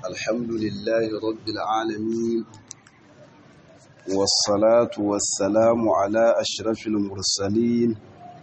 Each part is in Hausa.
الحمد لله رب العالمين والصلاة والسلام على أشرف المرسلين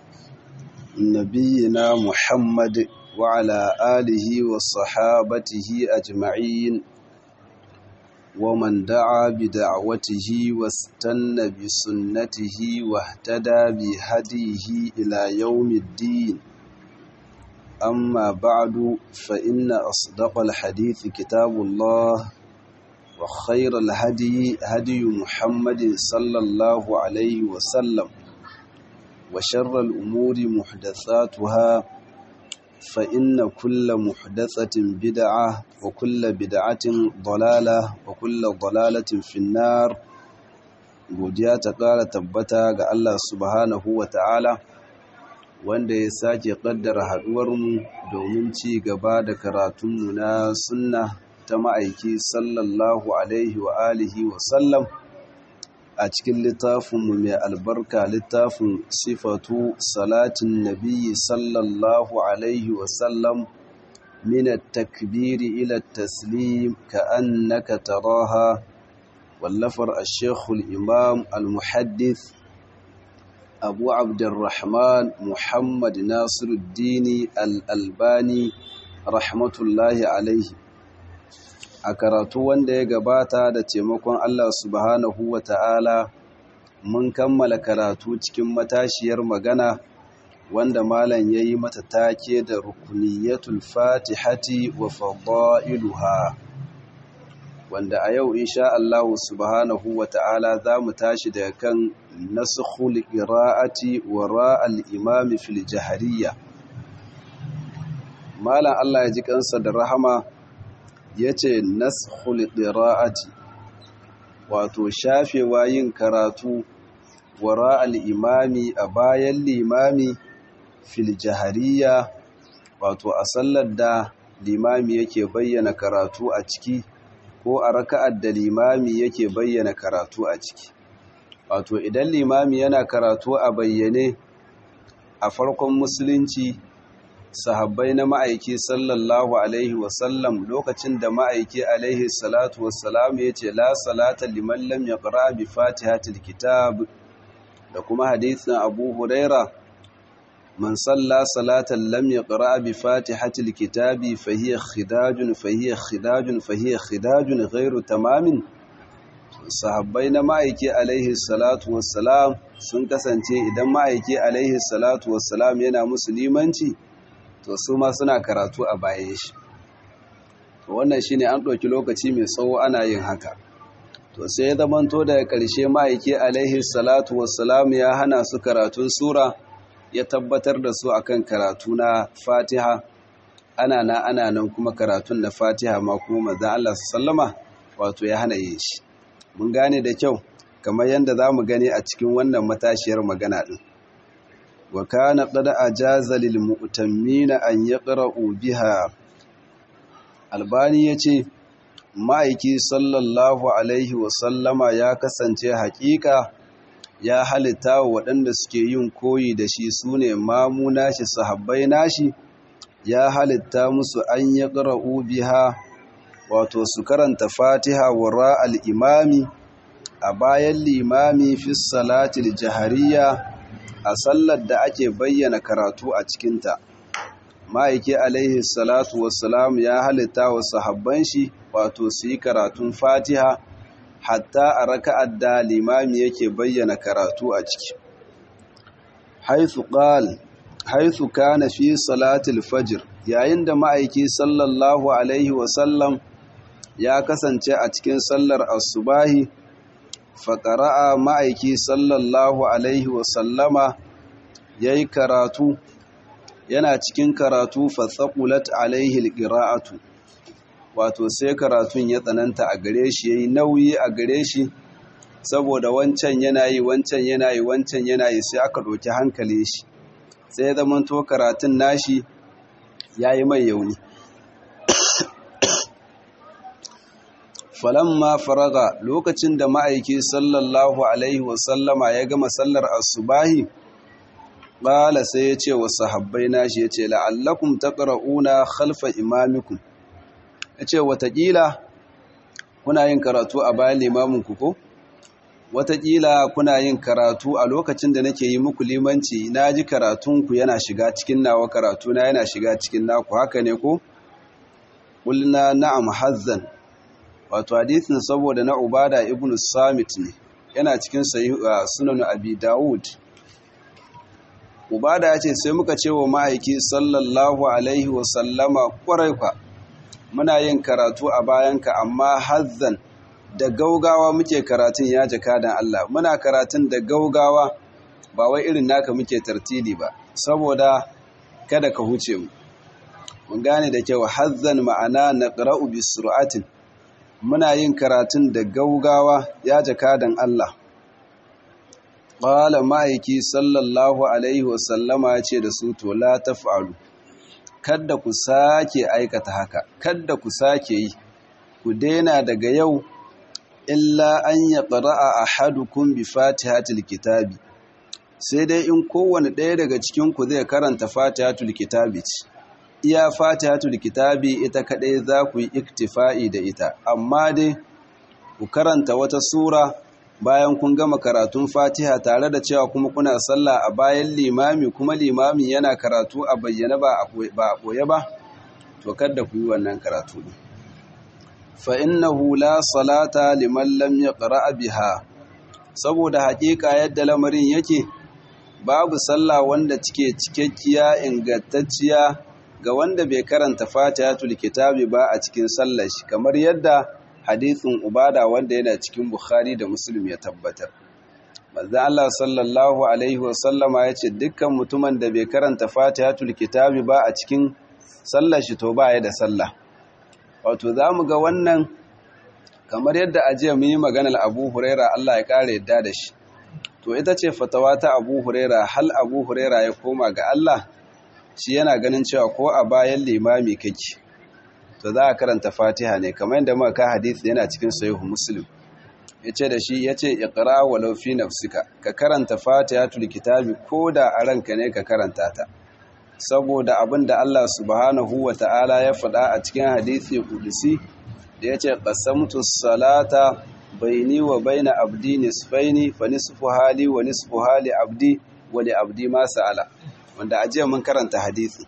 نبينا محمد وعلى آله وصحابته أجمعين ومن دعا بدعوته واستنى بسنته واهتدى بهديه إلى يوم الدين أما بعد فإن أصدق الحديث كتاب الله وخير الهدي هدي محمد صلى الله عليه وسلم وشر الأمور محدثاتها فإن كل محدثة بدعة وكل بدعة ضلالة وكل ضلالة في النار godiya ta ƙara tabbata ga Allah subhanahu wa ta'ala wanda ya sake ƙaddara haɗuwarmu domin ci gaba da karatunmu na sunna ta ma'aiki sallallahu alaihi wa alihi wa sallam a cikin littafinmu mai albarka littafin sifatu salatin nabiyyi sallallahu alaihi wa sallam min at-takbiri ila at-taslim ka'annaka taraha wallafar ash-shaykh al-imam al-muhaddith abu abdurrahman muhammad nasiruddini al-albani rahmatullahi alaihi a karatu wanda ya gabata da taimakon Allah subhanahu wa ta'ala mun kammala karatu cikin matashiyar magana wanda malam ya yi mata take da rukuniyatul fatihati wa fada'iluha wanda a yau insha Allah subhanahu wa ta'ala za mu tashi daga kan nasukhul qira'ati wa ra'al imami fil jahariya malam Allah ya ji kansa da rahama ya ce nashul qira'ati wato shafewa yin karatu wara al-imami a bayan limami fil jahariya wato a sallar da limami yake bayyana karatu a ciki ko a raka'ar da limami yake bayyana karatu a ciki wato idan limami yana karatu a bayyane a farkon musulunci sahabbai na ma'aiki sallallahu alaihi wasallam lokacin da ma'aiki alaihi salatu wassalam ya ce la salata liman lam yaqra bi fatihatil kitab da kuma hadisin Abu Huraira man salla salatan lam yaqra bi fatihatil kitabi fa hiya khidajun fa hiya khidajun fa hiya khidajun ghairu tamamin sahabbai na ma'aiki alaihi salatu wassalam sun kasance idan ma'aiki alaihi salatu wassalam yana musulmanci to su ma suna karatu a bayan shi to wannan shine an ɗauki lokaci mai tsawo ana yin haka to sai ya zamanto daga ƙarshe ma'aiki alaihi salatu wassalam ya hana su karatun sura ya tabbatar da su akan karatu na fatiha ana na ana nan kuma karatun na fatiha ma kuma manzon Allah sallama wato ya hana yin shi mun gane da kyau kamar yadda za mu gani a cikin wannan matashiyar magana ɗin wa kana qad ajaza lil mu'tammina an yaqra'u biha albani yace ma'aiki sallallahu alaihi wa sallama ya kasance haƙiƙa ya halitta wa waɗanda suke yin koyi da shi sune mamu nashi sahabbai nashi ya halitta musu an yaqra'u biha wato su karanta fatiha wa ra'al imami a bayan limami fi salatil jahariya a sallar da ake bayyana karatu a cikinta ma'aiki alaihi salatu wassalam ya halitta wa sahabban shi wato su yi karatun fatiha hatta a raka'ar da limami yake bayyana karatu a ciki haithu qal haithu kana fi salatil fajr yayin da ma'aiki sallallahu alaihi wasallam ya kasance a cikin sallar asubahi faƙara'a ma'aiki sallallahu alaihi wasallama ya yi karatu yana cikin karatu fatsakulat alaihi ƙira'atu wato sai karatun ya tsananta a gare shi ya yi nauyi a gare shi saboda wancan yana yi wancan yana yi wancan yana yi sai aka ɗauki hankali shi sai ya zamanto karatun nashi ya yi mai yauni falamma faraga lokacin da ma'aiki sallallahu alaihi wasallama ya gama sallar asubahi ƙala sai ya ce wa sahabbai nashi ya ce la'allakum taqra'una khalfa imamikum yace watakila kuna yin karatu a bayan limamin ku ko watakila kuna yin karatu a lokacin da nake yi muku limanci na ji karatunku yana shiga cikin nawa karatuna yana shiga cikin naku haka ne ko ƙulna na'am hazzan wato hadisin saboda na ubada ibn samit ne yana cikin sunan abi dawud ubada ya ce sai muka ce wa ma'aiki sallallahu alaihi wasallama ƙwarai kwa muna yin karatu a bayanka amma hazzan da gaugawa muke karatun ya jaka dan Allah muna karatun da gaugawa ba wai irin naka muke tartili ba saboda kada ka huce mu mun gane da kyau hazzan ma'ana naqra'u bi sur'atin muna yin karatun da gaugawa ya jaka dan Allah qala ma'aiki sallallahu alaihi wasallama ce da su to la taf'alu kada ku sake aikata haka kada ku sake yi ku daina daga yau illa an ya ƙara'a a hadukun bi fatihatul kitabi sai dai in kowane ɗaya daga cikinku zai karanta fatihatul kitabi ce iya fatihatul kitabi ita kaɗai za ku yi iktifa'i da ita amma dai ku karanta wata sura bayan kun gama karatun fatiha tare da cewa kuma kuna sallah a bayan limami kuma limami yana karatu a bayyana ba a ɓoye ba to kada ku yi wannan karatu ne fa'innahu la salata liman lam ya ƙara'a biha saboda haƙiƙa yadda lamarin yake babu sallah wanda cike cikakkiya ingantacciya ga wanda bai karanta fatihatul kitabi ba a cikin sallar shi kamar yadda hadithin ubada wanda yana cikin bukhari da muslim ya tabbatar manzo Allah sallallahu alaihi wasallama ya ce dukkan mutumin da bai karanta fatihatul kitabi ba a cikin sallar shi to ba ya da sallah wato za mu ga wannan kamar yadda ajiya mu yi maganar abu huraira Allah ya ƙara yadda da shi to ita ce fatawa ta abu huraira hal abu huraira ya koma ga Allah shi yana ganin cewa ko a bayan limami kake to za a karanta fatiha ne kamar yadda muka ka hadisi yana cikin sahihu muslim yace da shi yace iqra walau fi nafsika ka karanta fatihatul kitabi ko da a ranka ne ka karanta ta saboda abin da Allah subhanahu wa ta'ala ya faɗa a cikin hadisi kudusi da ya ce ƙasamtu salata baini wa baina abdi nisfaini fa nisfu hali wa nisfu hali abdi wa li abdi ma sa'ala wanda a jiya mun karanta hadisi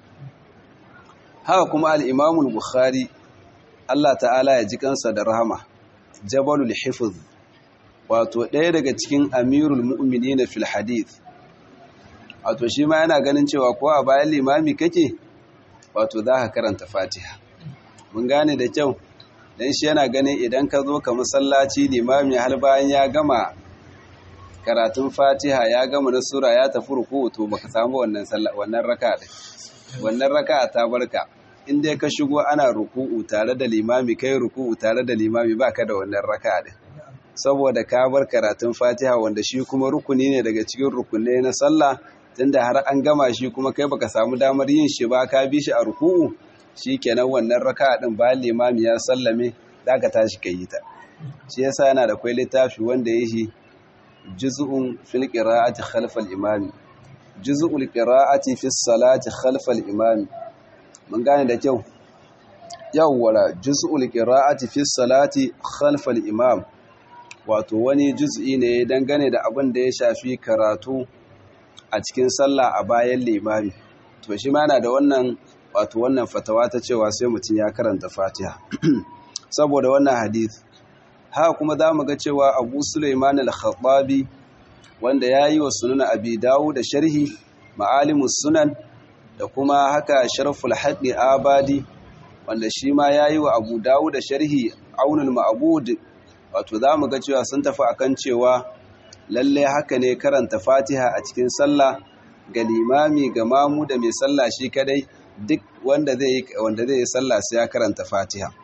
haka kuma al-Imam bukhari Allah ta'ala ya ji kansa da rahama Jabalul Hifz wato ɗaya daga cikin Amirul Mu'minin fil hadith wato shi ma yana ganin cewa ko a bayan limami kake wato za ka karanta fatiha mun gane da kyau don shi yana ganin idan ka zo ka masallaci limami har bayan ya gama karatun fatiha ya gama na sura ya tafi ruku to baka samu wannan wannan raka da wannan raka ta barka in dai ka shigo ana ruku'u tare da limami kai ruku'u tare da limami baka da wannan raka din saboda ka bar karatun fatiha wanda shi kuma rukuni ne daga cikin rukunai na sallah tunda har an gama shi kuma kai baka samu damar yin shi ba ka bi shi a ruku'u kenan wannan raka din bayan limami ya sallame zaka tashi kai yi ta shi yasa yana da kwai littafi wanda yake juz'un fil qira'ati khalf al imami juz'ul qira'ati fi salati khalf al imami mun gane da kyau yawwala juz'ul qira'ati fi salati khalf al imam wato wani juz'i ne dangane da abin da ya shafi karatu a cikin sallah a bayan limami to shi ma yana da wannan wato wannan fatawa ta cewa sai mutum ya karanta fatiha saboda wannan hadith haka kuma za mu ga cewa abu suleiman al-khattabi wanda ya yi wa sunan abi dawo da sharhi ma'alimus sunan da kuma haka sharful haɗi abadi wanda shi ma ya yi wa abu dawo da sharhi aunul ma'abud wato za mu ga cewa sun tafi akan cewa lallai haka ne karanta fatiha a cikin sallah ga limami ga mamu da mai sallah shi kadai duk wanda zai wanda zai yi sallah sai ya karanta fatiha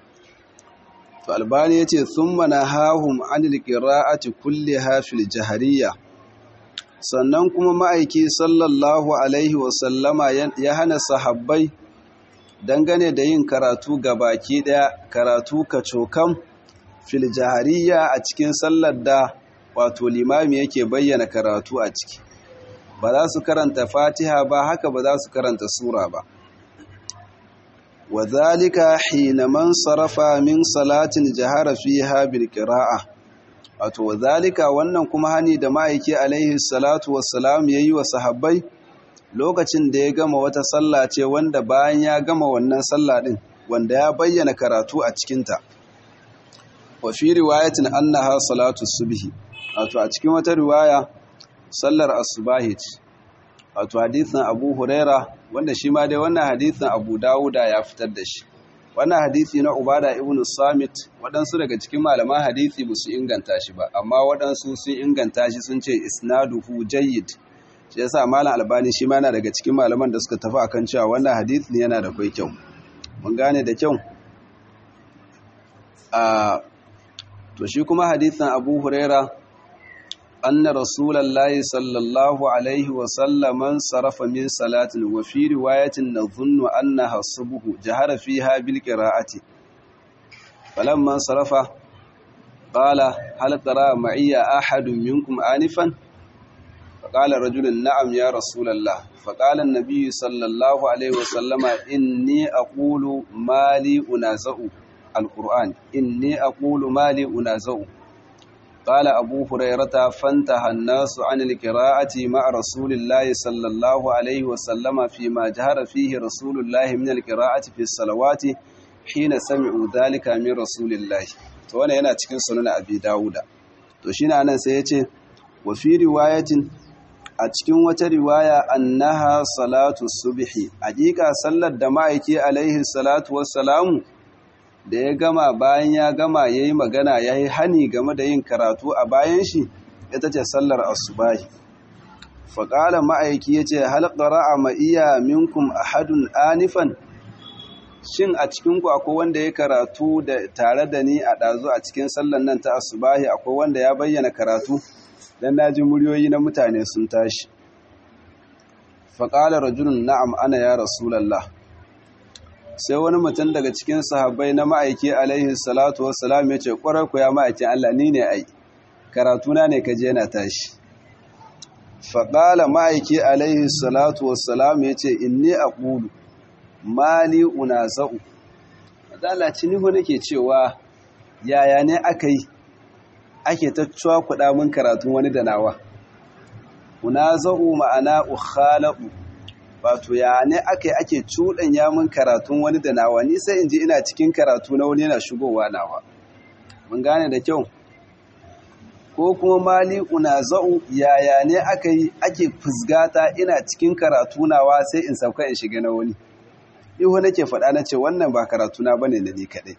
to albani yace thumma nahahum anil qira'ati kulliha fil jahriyya sannan kuma ma'aiki sallallahu alaihi wa sallama ya hana sahabbai dangane da yin karatu baki daya karatu kacokam fil jahriyya a cikin sallar da wato limami yake bayyana karatu a ciki ba za su karanta fatiha ba haka ba za su karanta sura ba wa zalika hina man sarafa min salatin jahara fiha bil qira'a wato wa zalika wannan kuma hani da ma'aiki alaihi salatu wassalam yayi wa sahabbai lokacin da ya gama wata sallah ce wanda bayan ya gama wannan sallah din wanda ya bayyana karatu a cikinta wa fi riwayatin annaha salatu subhi wato a cikin wata riwaya sallar asubahi ce wato hadisin Abu Huraira wanda shi ma dai wannan hadisin Abu Dawuda ya fitar da shi wannan hadisi na Ubada ibn Samit waɗansu daga cikin malaman hadisi ba su inganta shi ba amma waɗansu sun inganta shi sun ce isnaduhu jayyid shi yasa malam Albani shi ma yana daga cikin malaman da suka tafi akan cewa wannan hadisin yana da kai kyau mun gane da kyau a to shi kuma hadisin Abu Huraira anna rasulullahi sallallahu alaihi wa sallam sarafa min salatin wa fi riwayatin nadhunnu annaha subhu jahara fiha bil qira'ati falamma sarafa qala hal tara ma'iya ahadun minkum anifan فقال رجل نعم يا رسول الله فقال النبي صلى الله عليه وسلم إني أقول ما لي أنازع القرآن إني أقول ما لي أنازع قال أبو هريرة فانتهى الناس عن القراءة مع رسول الله صلى الله عليه وسلم فيما جهر فيه رسول الله من القراءة في الصلوات حين سمعوا ذلك من رسول الله to wannan yana cikin sunan Abi Dawuda to shine anan sai yace wa fi riwayatin a cikin wata riwaya annaha salatu subhi hakika sallar da ma'aiki alaihi salatu wassalamu da ya gama bayan ya gama yayi magana yayi hani game da yin karatu a bayan shi ita ce sallar asubahi faƙala ma'aiki yace hal qara'a ma iya minkum ahadun anifan shin a cikin ku akwai wanda ya karatu da tare da ni a ɗazu a cikin sallar nan ta asubahi akwai wanda ya bayyana karatu dan naji muryoyi na mutane sun tashi faƙalar rajulun na'am ana ya rasulallah sai wani mutum daga cikin sahabbai na ma'aiki alaihi salatu wassalam ya ce ƙwarar ku ya ma'aikin Allah ni ne ai karatuna ne ka je na tashi faƙala ma'aiki alaihi salatu wassalam ya ce inni a ƙulu mali una za'u adalaci nihu nake cewa yaya ne aka yi ake ta kuɗa min karatun wani da nawa unaza'u ma'ana ukhala'u wato ya ne ake ake cuɗanya min karatun wani da nawa ni sai in ji ina cikin karatu na wani yana shigowa nawa mun gane da kyau ko kuma mali unaza'u yaya ne aka yi ake fusgata ina cikin karatu nawa sai in sauka in shiga na wani ihu nake faɗa na ce wannan ba karatu na bane na ni kaɗai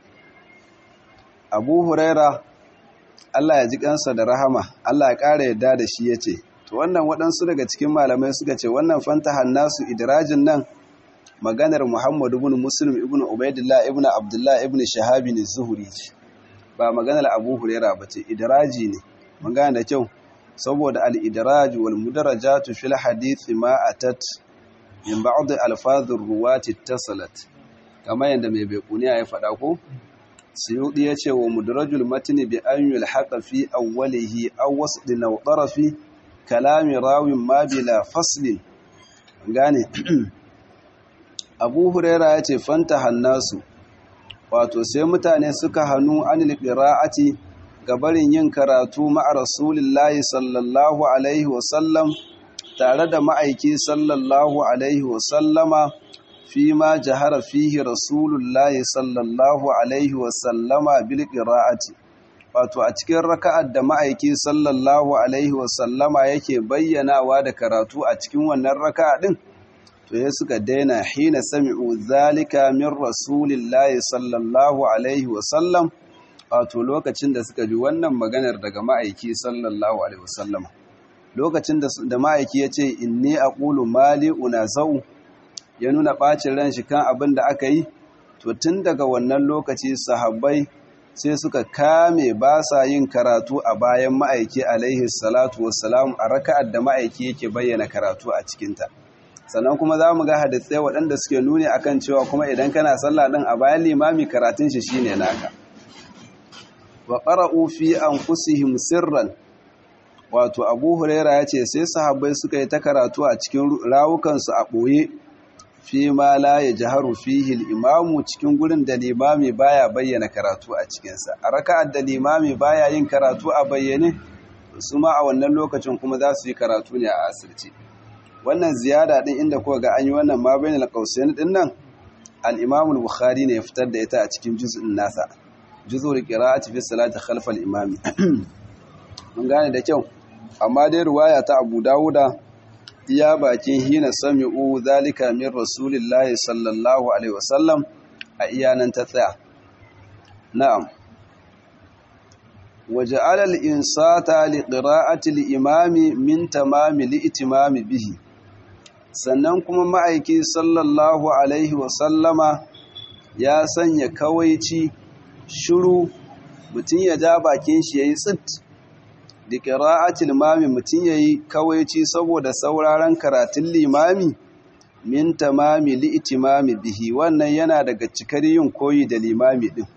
abu huraira Allah ya ji kansa da rahama Allah ya ƙara yadda da shi ya ce to wannan waɗansu daga cikin malamai suka ce wannan fantahan nasu idirajin nan maganar Muhammad ibn Muslim ibn Ubaidillah ibn Abdullah ibn Shahabi ne zuhuri ce ba maganar Abu Huraira ba ce idiraji ne mun gane da kyau saboda al-idraj wal mudarajatu fil hadith ma atat min ba'd alfazur ruwati tasalat kamar yanda mai baikuniya ya faɗa ko suyudi ya ce wa mudarajul matni bi an yulhaqa fi awwalihi aw wasdin aw tarafi kalami rawin ma bila faslin gane abu huraira ya ce fanta hannasu wato sai mutane suka hannu anil qira'ati gabarin yin karatu ma'a rasulillahi sallallahu alaihi wasallam tare da ma'aiki sallallahu alaihi wasallama fi ma jahara fihi rasulullahi sallallahu alaihi wasallama bil qira'ati wato a cikin raka'ar da ma'aiki sallallahu alaihi wasallama yake bayyanawa da karatu a cikin wannan raka'a din to ya suka daina hina sami'u zalika min rasulillahi sallallahu alaihi wasallam wato lokacin da suka ji wannan maganar daga ma'aiki sallallahu alaihi wasallama lokacin da ma'aiki ya ce inni aqulu mali unazau ya nuna bacin ran shi kan abin da aka yi to tun daga wannan lokaci sahabbai sai suka kame ba sa yin karatu a bayan ma'aiki alaihi salatu wassalam a raka'ar da ma'aiki yake bayyana karatu a cikinta sannan kuma za mu ga hadisai waɗanda suke nuni akan cewa kuma idan kana sallah ɗin a bayan limami karatun shi shine naka wa qara'u fi anfusihim sirran wato Abu Huraira ya ce sai sahabbai suka yi ta karatu a cikin rawukansu a ɓoye fi ma la yajharu fihi al-imamu cikin gurin da limami baya bayyana karatu a cikinsa a raka'ar da limami baya yin karatu a bayyane su ma a wannan lokacin kuma za su yi karatu ne a asirce wannan ziyada din inda kuka ga an yi wannan ma bainal qausain din nan al-imam al-bukhari ne ya fitar da ita a cikin juz'in nasa juz'ul qira'ati fi salati khalf al-imam mun gane da kyau amma dai riwaya ta Abu Dawuda iya bakin hina sami'u zalika min rasulillahi sallallahu alaihi wasallam a iyanan ta tsaya na'am وجعل الإنصات لقراءة الإمام من تمام الإتمام به sannan kuma ma'aiki sallallahu alaihi wasallama ya sanya kawaici shiru mutum ya ja bakin shi ya yi tsit da ƙira'atul limami mutum ya yi kawaici saboda sauraron karatun limami min tamami li'itimami bihi wannan yana daga cikar yin koyi da limami ɗin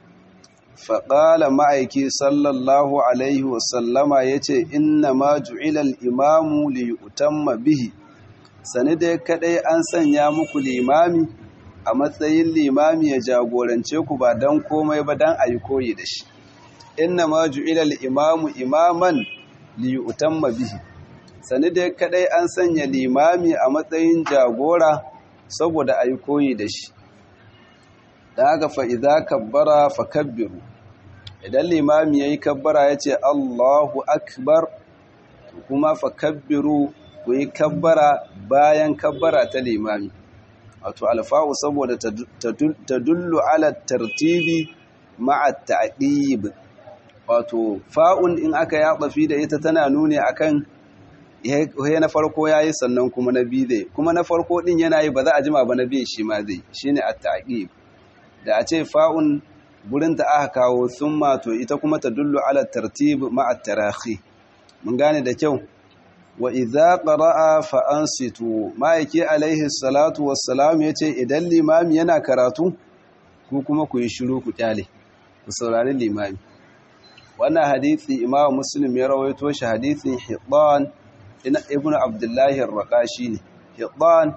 faƙala ma'aiki sallallahu alaihi wasallama ya ce inna ma ju'ilal imamu liyutamma bihi sani dai kaɗai an sanya muku limami a matsayin limami ya jagorance ku ba don komai ba don a yi koyi da shi inna ma ju'ilal imamu imaman liyutamma bihi sani dai kaɗai an sanya limami a matsayin jagora saboda a yi koyi da shi da haka fa'iza kabbara fa kabbiru idan limami ya yi kabbara ya ce Allahu Akbar kuma fa kabbiru ku yi kabbara bayan kabbara ta limami wato alfa'u saboda ta dullu ala tartibi ma'a ta'qib wato fa'un in aka ya fi da ita tana nuni akan ya na farko yayi sannan kuma na biyu zai kuma na farko din yana yi ba za a jima ba na biyu shi ma zai shine at-ta'qib da a ce fa'un gurin ta aka kawo summa to ita kuma ta dullu ala tartib ma'a tarahi mun gane da kyau wa idza qara'a fa ansitu ma'aiki alaihi salatu wassalam yace idan limami yana karatu ku kuma ku yi shiru ku kyale ku saurari limami wannan hadisi imam muslim ya rawaito shi hadisin hibban ibnu abdullahi ar-raqashi ne hibban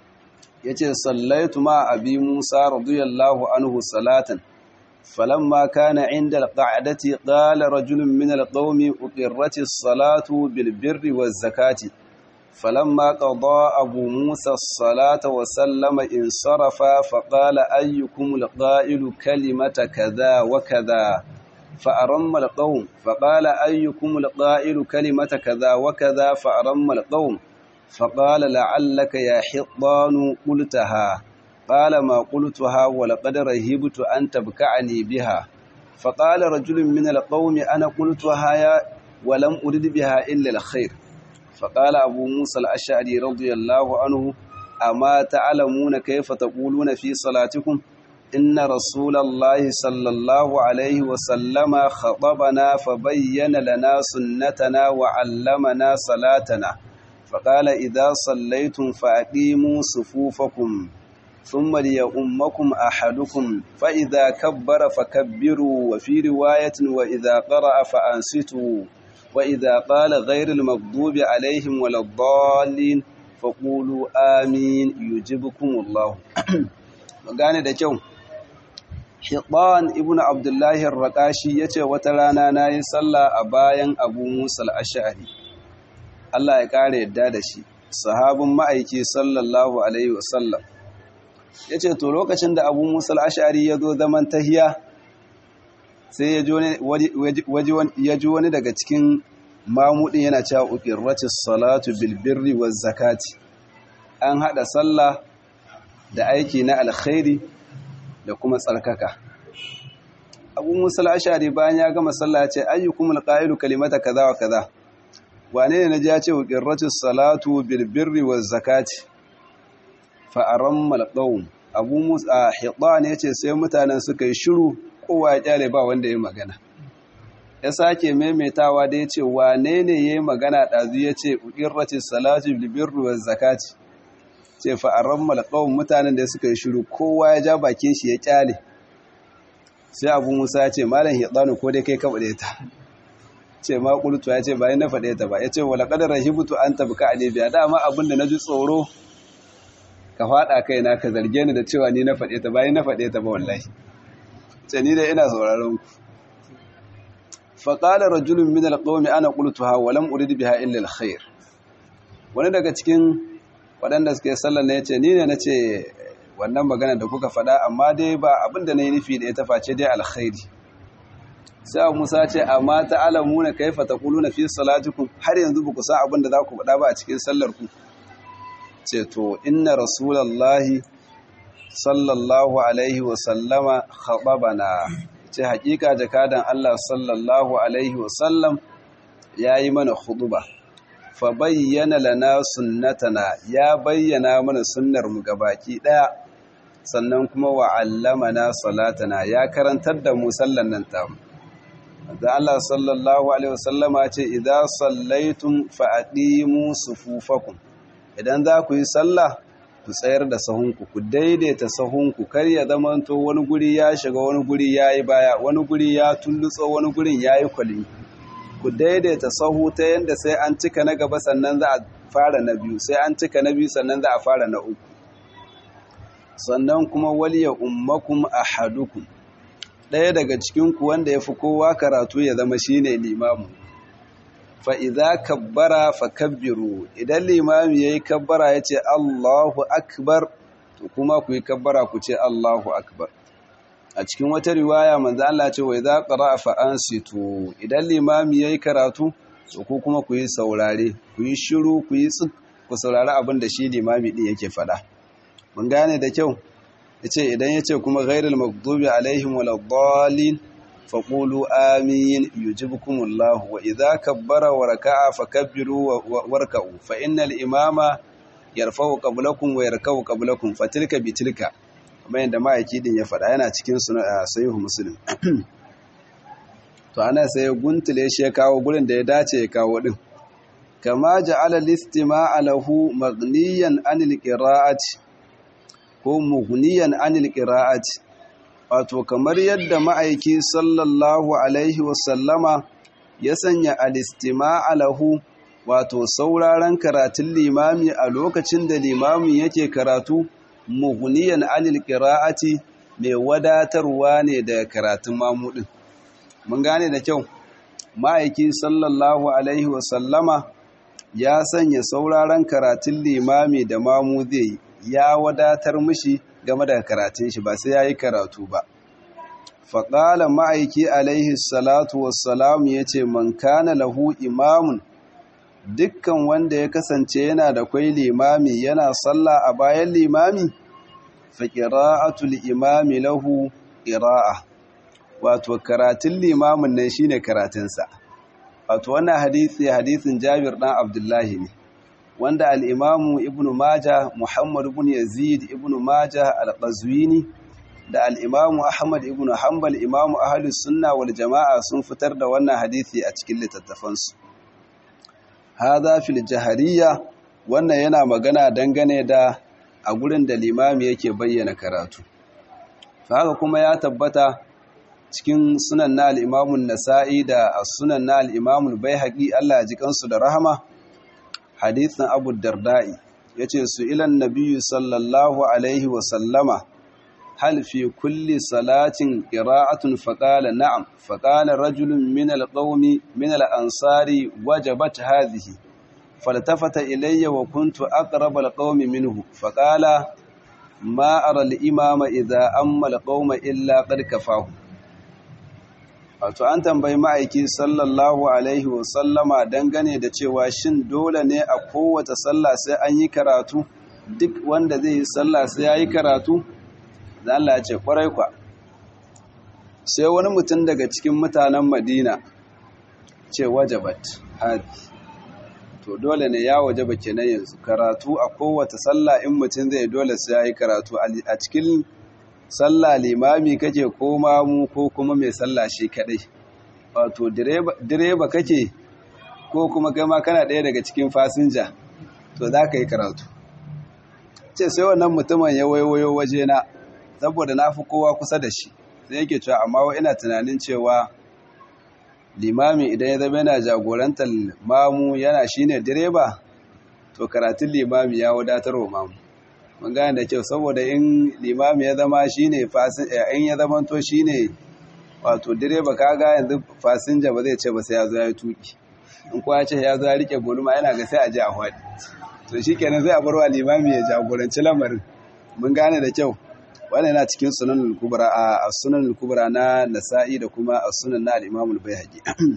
yace sallaitu ma abi musa radiyallahu anhu salatan فلما كان عند القعدة قال رجل من القوم أقرت الصلاة بالبر والزكاة فلما قضى أبو موسى الصلاة وسلم انصرف فقال أيكم القائل كلمة كذا وكذا فأرم القوم فقال أيكم القائل كلمة كذا وكذا فأرم القوم فقال لعلك يا حطان قلتها قال ما قلتها ولقد رهبت أن تبكعني بها فقال رجل من القوم أنا قلتها يا ولم أرد بها إلا الخير فقال أبو موسى الأشعري رضي الله عنه أما تعلمون كيف تقولون في صلاتكم إن رسول الله صلى الله عليه وسلم خطبنا فبين لنا سنتنا وعلمنا صلاتنا فقال إذا صليتم فأقيموا صفوفكم ثم ليؤمكم أحدكم فإذا كبر فكبروا وفي رواية وإذا قرأ فأنصتوا وإذا قال غير المغضوب عليهم ولا الضالين فقولوا آمين يجبكم الله magane da kyau Hiban ibn Abdullahi ar-Raqashi yace wata rana nayi sallah a bayan Abu Musa al-Ash'ari Allah ya kare yadda da shi sahabin ma'aiki sallallahu alaihi wasallam ya ce to lokacin da abu musul ashari ya zo zaman tahiya sai ya ji wani daga cikin mamudin yana cewa ukirratis salatu bilbirri wa zakati an hada sallah da aiki na alkhairi da kuma tsarkaka abu musul ashari bayan ya gama sallah ce ayyukum alqailu kalimata kaza wa kaza wane ne naji ya ce ukirratis salatu bilbirri wa zakati fa'aran malƙaun abu musa hiɗan ya ce sai mutanen suka yi shiru kowa ya ƙyale ba wanda ya magana ya sake maimaitawa da ya ce wane ne ya yi magana ɗazu ya ce ƙirrace salatu libirru wa zakati ce fa'aran malƙaun mutanen da suka yi shiru kowa ya ja bakin shi ya ƙyale sai abu musa ya ce malam hiɗanu ko dai kai ka faɗe ta ce ma ƙultu ya ce bayan na faɗe ta ba ya ce wala ƙadar rahibutu an tabi ka a dama abin da na ji tsoro ka faɗa kaina ka zarge ni da cewa ni na faɗe ta bayan na faɗe ta ba wallahi ce ni da ina sauraron ku faƙalar rajulun min alƙawmi ana ƙultuha wa lam urid biha illa alkhair wani daga cikin waɗanda suke sallar ne yace ni ne nace wannan magana da kuka faɗa amma dai ba abin da nayi nufi da ita face dai alkhairi sai Musa ce amma ta'lamuna kaifa taquluna fi salatikum har yanzu ba ku san abin da za ku faɗa ba a cikin sallar ku ce to inna rasulallahi sallallahu alaihi wa sallama khababana ce hakika jakadan Allah sallallahu alaihi wa sallam yayi mana khutuba fa bayyana lana sunnatana ya bayyana mana sunnar mu gabaki daya sannan kuma wa allamana salatana ya karantar da mu sallan nan tamu da Allah sallallahu alaihi wasallama ce idza sallaitum fa aqimu sufufakum idan za ku yi sallah ku tsayar da sahunku ku daidaita sahunku kar ya zamanto wani guri ya shiga wani guri yayi baya wani guri ya tullutso wani gurin yayi kwalmi ku daidaita sahu ta yanda sai an cika na gaba sannan za a fara na biyu sai an cika na biyu sannan za a fara na uku sannan kuma waliya ummakum ahadukum ɗaya daga cikinku wanda ya fi kowa karatu ya zama shi ne limamu fa'iza kabbara fa kabbiru idan limami ya yi kabbara ya ce Allahu akbar to kuma ku yi kabbara ku ce Allahu akbar a cikin wata riwaya manzo Allah ce wai za ƙara fa'an sito idan limami ya yi karatu to ku kuma ku yi saurare ku yi shiru ku yi tsik ku saurari abin da shi limami ɗin yake faɗa mun gane da kyau yace idan yace kuma ghairul maghdubi alaihim waladdallin faqulu amin yujibukumullahu wa idza kabbara wa raka'a fakabbiru warka'u fa innal imama yarfa'u qablakum wa yarka'u qablakum fatilka bitilka kamar yadda ma'aiki din ya faɗa yana cikin sahihu muslim to ana sai guntule shi ya kawo gurin da ya dace ya kawo din kama ja'ala listima'a lahu maghniyan anil qira'ati ko mughniyan anil qira'ati wato kamar yadda ma'aiki sallallahu alaihi wasallama ya sanya alistima'a lahu wato sauraron karatun limami a lokacin da limamin yake karatu mughniyan anil qira'ati mai wadatarwa ne da karatun mamudin mun gane da kyau ma'aiki sallallahu alaihi wasallama ya sanya sauraron karatun limami da mamu zai ya wadatar mishi game da karatun shi ba sai ya yi karatu ba faƙala ma'aiki alaihi salatu wassalamu ya ce man kana lahu imamun dukkan wanda ya kasance yana da kwai limami yana sallah a bayan limami fa qira'atul imami lahu qira'a wato karatun limamin nan shine karatunsa wato wannan hadisi hadisin Jabir dan Abdullahi ne wanda al-Imamu Ibn Majah Muhammad ibn Yazid Ibn Majah al-Qazwini da al-Imamu Ahmad ibn Hanbal Imamu Ahlus Sunna wal Jama'a sun fitar da wannan hadisi a cikin littattafansu hadha fil jahariya wannan yana magana dangane da a gurin da limami yake bayyana karatu haka kuma ya tabbata cikin sunan na al'imamun nasa'i da sunan na al'imamun bai haƙi Allah ya ji kansu da rahama hadithin abu darda'i ya ce su ilan nabiyu sallallahu alaihi wasallama hal fi kulli salatin ƙira'atun faƙala na'am faƙala rajulun min alƙaumi min al'ansari wajabat hazihi faltafata ilayya wa kuntu aqrab alqawmi minhu faqala ma ara al-imama idha amma alqawma illa qad kafahu wato an tambayi ma'aiki sallallahu alaihi wasallama dangane da cewa shin dole ne a kowace sallah sai an yi karatu duk wanda zai yi sallah sai ya yi karatu da Allah ya ce kwarai kwa sai wani mutum daga cikin mutanen madina ce wajabat hadi to dole ne ya wajaba kenan yanzu karatu a kowace sallah in mutum zai dole sai ya yi karatu a cikin sallah limami kake ko mamu ko kuma mai sallah shi kadai wato direba kake ko kuma gama kana ɗaya daga cikin fasinja to za ka yi karatu ce sai wannan mutumin ya waiwayo wajena saboda na fi kowa kusa da shi sai yake cewa amma wa ina tunanin cewa limami idan ya zama yana jagorantar mamu yana shine direba to karatun limami ya wadatar wa mamu mun gane da kyau saboda in limami ya zama shine fasin in ya zama to shine wato direba kaga yanzu fasinja ba zai ce ba sai ya zo ya yi tuki in kuwa ce ya zo ya rike gulma yana ga sai a je a hwadi to shikenan zai a barwa limami ya jagoranci lamarin mun gane da kyau wannan yana cikin sunan kubra a sunan kubra na nasa'i da kuma a sunan na al-imam al-baihaqi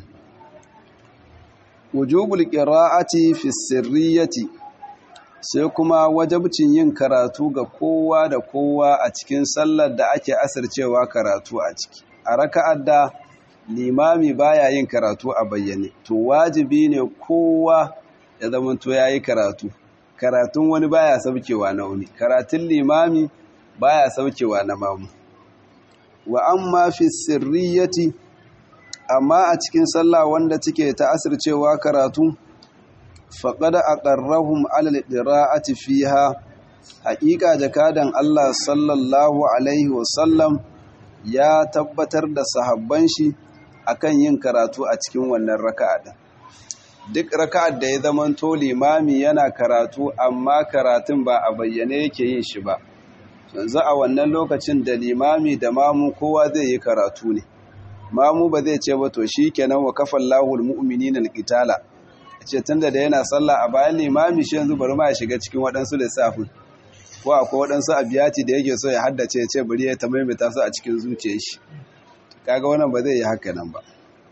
wujubul qira'ati fi sirriyati sai kuma wajabcin yin karatu ga kowa da kowa a cikin sallar da ake asircewa karatu a ciki a raka'ar da limami baya yin karatu a bayyane to wajibi ne kowa ya zamanto yayi karatu karatun wani baya saukewa na wani karatun limami baya saukewa na mamu wa amma fi sirriyati amma a cikin sallah wanda take ta asircewa karatu faqad aqarrahum ala al-qira'ati fiha haqiqa jakadan Allah sallallahu alaihi wasallam ya tabbatar da sahabban shi akan yin karatu a cikin wannan raka'a din duk raka'ar da ya zamanto limami yana karatu amma karatun ba a bayyane yake yin shi ba yanzu a wannan lokacin da limami da mamu kowa zai yi karatu ne mamu ba zai ce ba to shi kenan wa kafan lahul mu'minina alqitala ce tunda da yana sallah a bayan limami shi yanzu bari ma ya shiga cikin waɗansu lissafin ko akwai waɗansu abiyati da yake so ya haddace ya ce bari ya ta maimaita su a cikin zuciyar shi kaga wannan ba zai yi haka nan ba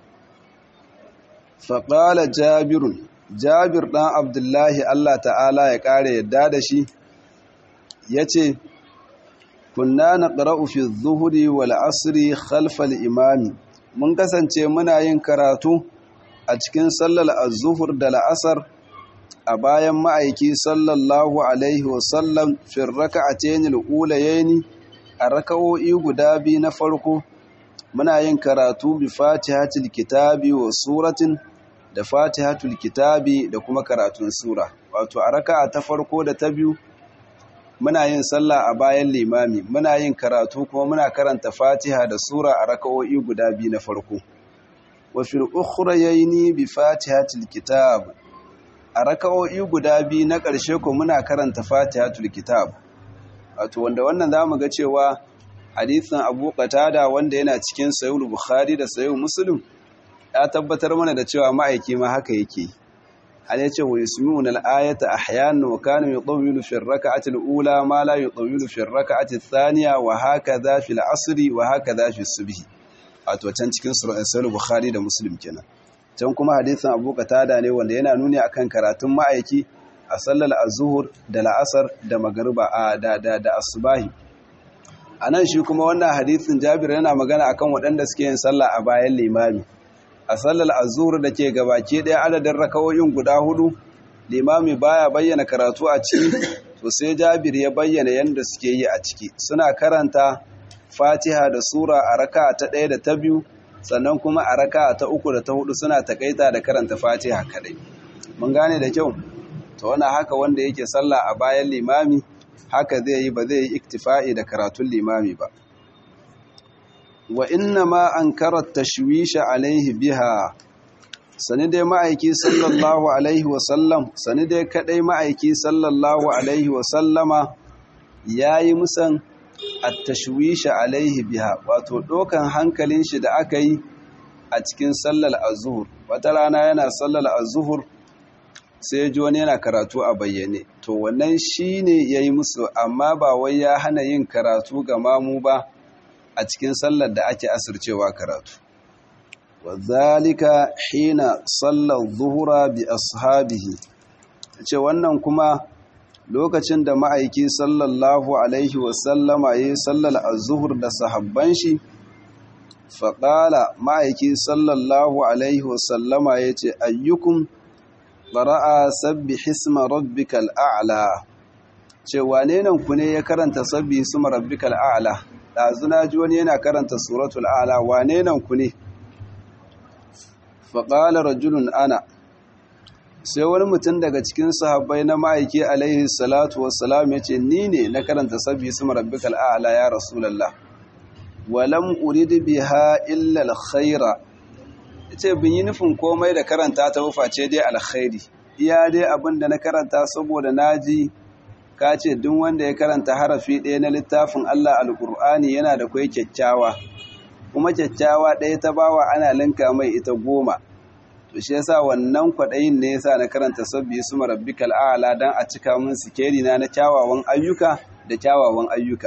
faƙala jabirun jabir ɗan abdullahi allah ta'ala ya ƙara yadda da shi ya ce kunna na ƙara'u fi zuhuri wal asiri khalfal imami mun kasance muna yin karatu a cikin sallar azuhur da la'asar a bayan ma'aiki sallallahu alaihi wasallam fin raka a tenil ulayeni a raka'o'i guda biyu na farko muna yin karatu bi fatihatul kitabi wa suratin da fatihatul kitabi da kuma karatun sura wato a raka'a ta farko da ta biyu muna yin sallah a bayan limami muna yin karatu kuma muna karanta fatiha da sura a raka'o'i guda biyu na farko wa fil ukhrayni bi fatihatil kitab a raka'o'i guda biyu na ƙarshe ko muna karanta fatihatul kitab wato wanda wannan zamu ga cewa hadisin Abu Qatada wanda yana cikin Sahih Bukhari da Sahih Muslim ya tabbatar mana da cewa ma'aiki ma haka yake an yace wa yusmi'una al-ayata ahyanan wa kana yutawwilu fi ar-rak'ati al-ula ma la yutawwilu fi ar-rak'ati ath-thaniya wa hakadha fi al-'asri wa hakadha fi as-subh wato can cikin Sahih Bukhari da Muslim kenan can kuma hadisin Abu Qatada ne wanda yana nuni akan karatun ma'aiki a sallar az-zuhr da la'asar da magriba da da da asbahi anan shi kuma wannan hadisin Jabir yana magana akan waɗanda suke yin sallah a bayan limami a sallar azur da ke gabaki ɗaya adadin rakawoyin guda hudu limami baya bayyana karatu a ciki to sai jabir ya bayyana yadda suke yi a ciki suna karanta fatiha da sura a raka ta ɗaya da ta biyu sannan kuma a raka ta uku da ta hudu suna takaita da karanta fatiha kadai mun gane da kyau to wani haka wanda yake sallah a bayan limami haka zai yi ba zai yi iktifa'i da karatun limami ba wa inna ma an karar tashwisha alaihi biha sani dai ma'aiki sallallahu alaihi wasallam sani dai kadai ma'aiki sallallahu alaihi wasallama ya yi musan attashwisha alaihi biha wato ɗokan hankalin shi da aka yi a cikin sallar azuhur wata rana yana sallar azuhur sai ji wani yana karatu a bayyane to wannan shi ne ya yi musu amma ba wai ya hana yin karatu ga mamu ba a cikin sallar da ake asircewa karatu wazalika hina sallar zuhura bi ashabihi ce wannan kuma lokacin da ma'aiki sallallahu alaihi wasallama ya yi sallar azuhur da sahabban shi faƙala ma'aiki sallallahu alaihi wasallama ya ce ayyukun ƙara'a sabbi hisma rabbikal a'la ce wane nan ku ne ya karanta sabbi hisma rabbikal a'la ɗazuna ji wani yana karanta suratul a'la wane nan ku ne faƙala rajulun ana sai wani mutum daga cikin sahabbai na ma'aiki alaihi salatu wassalam ya ce ni ne na karanta sabbi hisma rabbikal a'la ya rasulallah walam urid biha illa alkhaira yace bin yi nufin komai da karanta ta wufa ce dai alkhairi iya dai abin da na karanta saboda naji ka ce duk wanda ya karanta harafi ɗaya na littafin Allah alƙur'ani yana da kwai kyakkyawa kuma kyakkyawa ɗaya ta bawa ana linka mai ita goma to shi yasa wannan kwaɗayin ne yasa na karanta sabbi su marabbikal a'la dan a cika mun sikeri na na kyawawan ayyuka da kyawawan ayyuka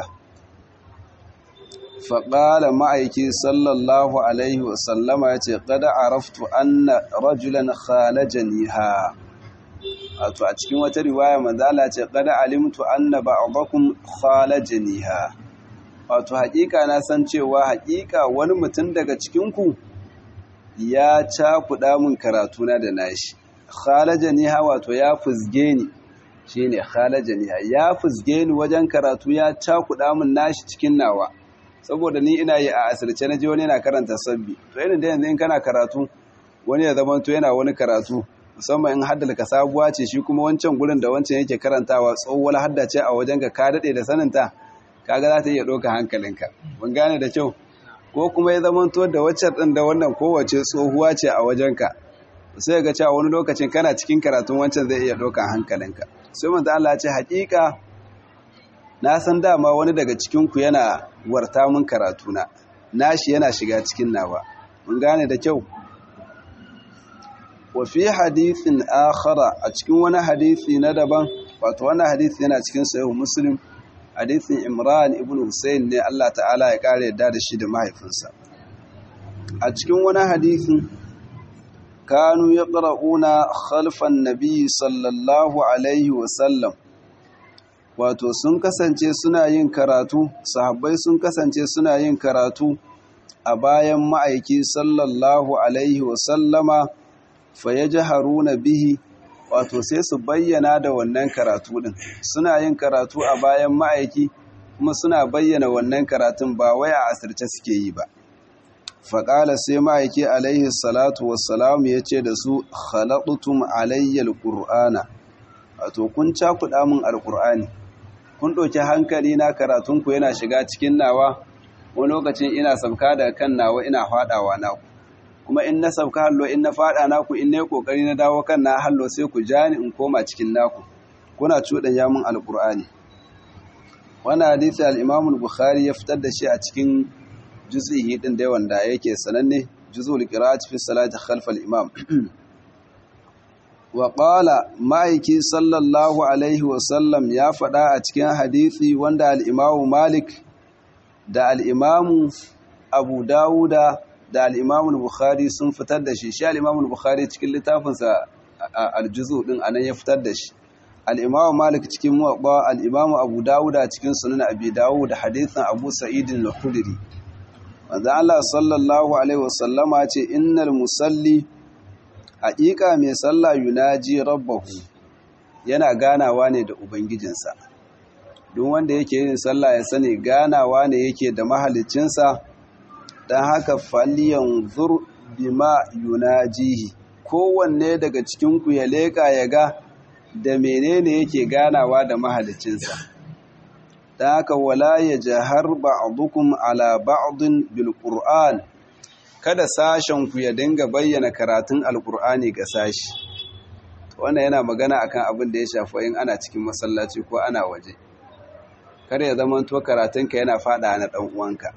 faƙala ma'aiki sallallahu alaihi wasallama ya ce ƙada araftu anna rajulan khalajani ha wato a cikin wata riwaya manzala ce ƙada alimtu anna ba'dakum khalajani ha wato haƙiƙa na san cewa haƙiƙa wani mutum daga cikinku ya cakuɗa min karatuna da nashi khalajani ha wato ya fuzge ni shine khalajani ha ya fuzge ni wajen karatu ya cakuɗa min nashi cikin nawa saboda ni ina yi a asirce na ji wani yana karanta sabbi to irin da yanzu in kana karatu wani ya zama to yana wani karatu musamman in haddal ka sabuwa ce shi kuma wancan gurin da wancan yake karantawa tsohuwar hadda ce a wajen ka ka daɗe da saninta kaga za ta iya ɗauka hankalinka mun gane da kyau ko kuma ya zama to da waccan ɗin da wannan kowace tsohuwa ce a wajen ka sai ga cewa wani lokacin kana cikin karatun wancan zai iya ɗauka hankalinka sai manzo Allah ya ce haƙiƙa na san dama wani daga cikinku yana warta mun karatuna nashi yana shiga cikin nawa mun gane da kyau wa fi hadithin akhara a cikin wani hadithi na daban wato wannan hadithi yana cikin sahih muslim hadithin imran ibn husayn ne Allah ta'ala ya kare yadda da shi da mahaifinsa a cikin wani hadithin kanu yaqra'una khalfan nabiy sallallahu alaihi wa sallam wato sun kasance suna yin karatu sahabbai sun kasance suna yin karatu a bayan ma'aiki sallallahu alaihi wasallama fa haruna bihi wato sai su bayyana da wannan karatu din suna yin karatu a bayan ma'aiki kuma suna bayyana wannan karatun ba wai a asirce suke yi ba faƙala sai ma'aiki alaihi salatu wassalamu ya ce da su khalaɗutum alayyal ƙur'ana wato kun cakuɗa min alƙur'ani kun ɗauki hankali na karatunku yana shiga cikin nawa wani lokacin ina sabka da kan nawa ina faɗawa naku kuma in na sabka hallo in na faɗa naku in na yi ƙoƙari na dawo kan na hallo sai ku ja ni in koma cikin naku kuna cuɗan yamun alƙur'ani wannan hadisi al-imam bukhari ya fitar da shi a cikin juz'i din da wanda yake sananne juz'ul qira'ati fi salati khalf al-imam wa ƙala ma'aiki sallallahu alaihi wasallam ya faɗa a cikin hadithi wanda al'imamu malik da al'imamu abu dawuda da al'imamu bukhari sun fitar da shi shi al'imamu bukhari cikin littafinsa aljuzu ɗin anan ya fitar da shi al'imamu malik cikin muwaɓa al'imamu abu dawuda cikin sunan abi dawu da hadithin abu sa'idin al-khudri wanda Allah sallallahu alaihi wasallama ce innal musalli haƙiƙa mai sallah yunaji rabbahu yana ganawa ne da ubangijinsa duk wanda yake yin sallah ya sani ganawa ne yake da mahalicinsa don haka faliyan zur bima yunajihi kowanne daga cikinku ya leƙa ya ga da menene yake ganawa da mahalicinsa don haka wala ya jahar ba'dukum ala ba'din bil qur'an kada sashen ku ya dinga bayyana karatun alkur'ani ga sashi wannan yana magana akan abin da ya shafi in ana cikin masallaci ko ana waje kar ya zama to karatunka yana fada na dan uwanka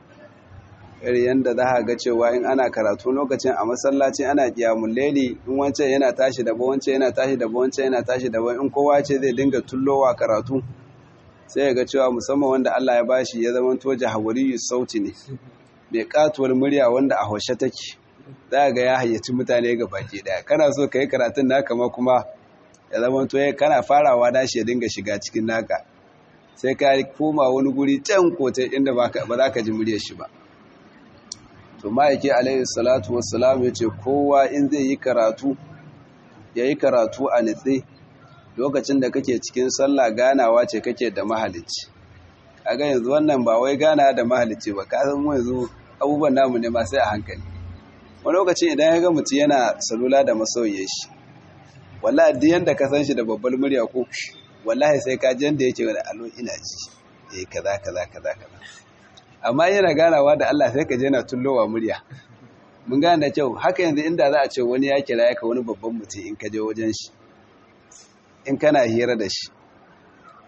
iri yanda za ka ga cewa in ana karatu lokacin a masallaci ana kiyamul laili in wancan yana tashi da wancan yana tashi da wancan yana tashi da in kowa ce zai dinga tullowa karatu sai ya ga cewa musamman wanda Allah ya bashi ya zama to jahawariyu sauti ne mai katuwar murya wanda a haushe take za ga ya hayyaci mutane ga baki daya kana so ka yi karatun naka ma kuma ya zama to kana farawa dashi ya dinga shiga cikin naka sai ka koma wani guri can kotai inda ba za ka ji muryar shi ba to ma'aiki alaihi salatu wassalam ya ce kowa in zai yi karatu ya yi karatu a nitse lokacin da kake cikin sallah ganawa ce kake da mahalicci kaga yanzu wannan ba wai gana da mahalicci ba ka san mu yanzu abubuwan namu ne ma sai a hankali wani lokacin idan ya ga mutum yana salula da masoyiye shi wallahi duk yanda ka san shi da babbar murya ko wallahi sai ka ji yanda yake wani alo ina ji eh kaza kaza kaza kaza amma yana ganawa da Allah sai ka je yana tullowa murya mun gane da kyau haka yanzu inda za a ce wani ya kira ya ka wani babban mutum in ka je wajen shi in kana hira da shi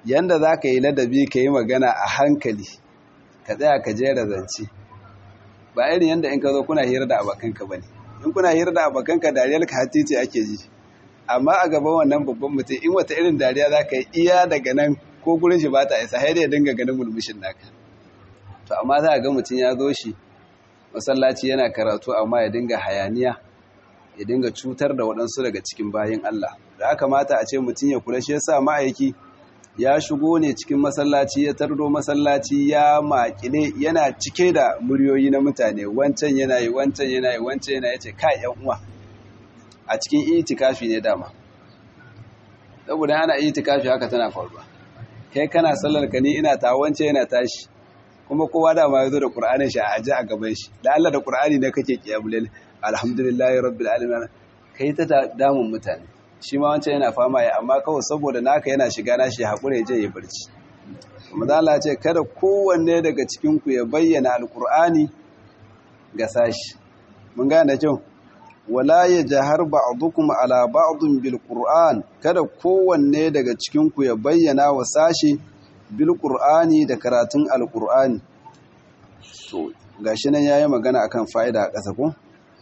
yanda za ka yi ladabi ka yi magana a hankali ka tsaya ka jera zance ba irin yanda in ka zo kuna hira da abokanka ba ne in kuna hira da abokanka dariyar ka hatice ake ji amma a gaban wannan babban mutum in wata irin dariya za ka yi iya daga nan ko gurin shi ba ta isa har ya dinga ganin mulmushin naka to amma za a ga mutum ya zo shi masallaci yana karatu amma ya dinga hayaniya ya dinga cutar da waɗansu daga cikin bayan Allah da aka mata a ce mutum ya kula shi yasa ma'aiki ya shigo ne cikin masallaci ya tardo masallaci ya makile yana cike da muryoyi na mutane wancan yana yi wancan yana yi wancan yana yace kai yan uwa a cikin itikafi ne dama saboda ana itikafi haka tana faruwa kai kana sallar ka ni ina ta wancan yana tashi kuma kowa dama ya zo da qur'anin shi a aje a gaban shi da Allah da qur'ani ne kake kiyamul alhamdulillahi rabbil alamin kai ta damun mutane shi ma wancan yana fama ya amma kawai saboda naka yana shiga nashi hakuri je ya barci kuma da Allah ce kada kowanne daga cikin ku ya bayyana alqur'ani ga sashi mun gane da kyau wala yajhar ba'dukum ala ba'din bil qur'an kada kowanne daga cikin ku ya bayyana wa sashi bil qur'ani da karatun alqur'ani to gashi nan yayi magana akan fa'ida a ƙasa ko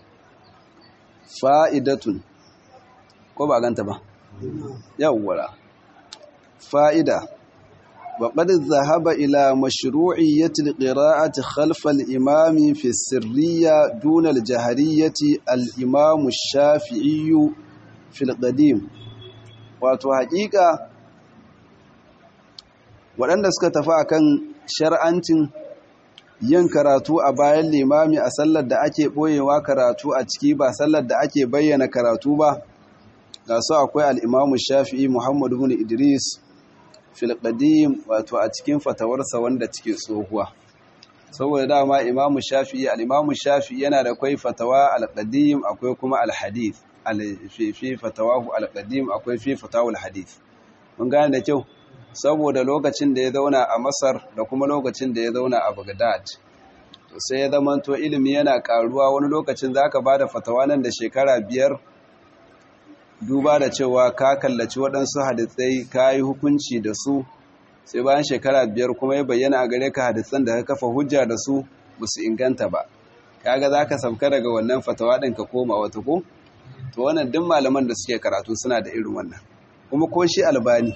fa'idatun ko ba ganta ba yawwara fa'ida وقد ذهب إلى مشروعية القراءة خلف الإمام في السرية دون الجهرية الإمام الشافعي في القديم wato haƙiƙa waɗanda suka tafi akan shar'ancin yin karatu a bayan limami a sallar da ake ɓoyewa karatu a ciki ba sallar da ake bayyana karatu ba ga su akwai al'imamu shafi'i muhammadu bin idris filƙadim wato a cikin fatawarsa wanda cike tsohuwa saboda dama imamu shafi'i al'imamu shafi'i yana da kwai fatawa alƙadim akwai kuma alhadith fi fatawahu alƙadim akwai fi fatawul hadith mun gane da kyau saboda lokacin da ya zauna a masar da kuma lokacin da ya zauna a bagdad to sai ya zamanto ilimi yana karuwa wani lokacin za ka ba da fatawa nan da shekara biyar duba da cewa ka kallaci waɗansu hadisai ka yi hukunci da su sai bayan shekara biyar kuma ya bayyana a gare ka hadisan da ka kafa hujja da su ba su inganta ba kaga za ka sauka daga wannan fatawa ɗin ka koma wata ko to wannan duk malaman da suke karatu suna da irin wannan kuma ko shi albani